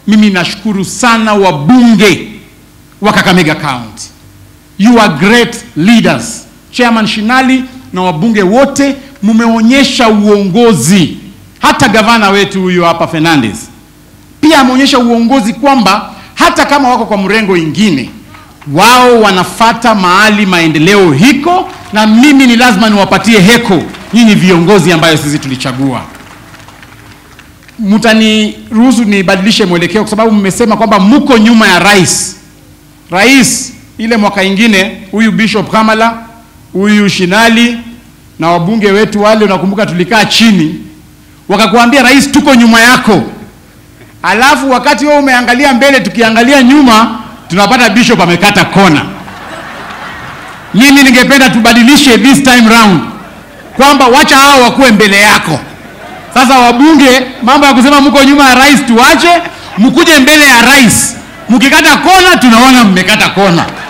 mimi nashukuru sana wabunge wa Kakamega County. You are great leaders. Chairman Shinali na wabunge wote mumeonyesha uongozi. Hata gavana wetu huyu hapa Fernandez pia ameonyesha uongozi kwamba hata kama wako kwa mrengo ingine, wao wanafata mahali maendeleo hiko, na mimi ni lazima niwapatie heko nyinyi viongozi ambayo sisi tulichagua. Mtaniruhusu nibadilishe mwelekeo kwa sababu mmesema kwamba mko nyuma ya rais. Rais ile mwaka ingine, huyu Bishop Kamala, huyu Shinali na wabunge wetu wale, unakumbuka tulikaa chini, wakakuambia rais, tuko nyuma yako. Alafu wakati wewe umeangalia mbele, tukiangalia nyuma, tunapata Bishop amekata kona. Mimi ningependa tubadilishe this time round kwamba wacha hao wakuwe mbele yako. Sasa wabunge, mambo ya kusema mko nyuma ya rais tuache, mkuje mbele ya rais. Mkikata kona, tunaona mmekata kona.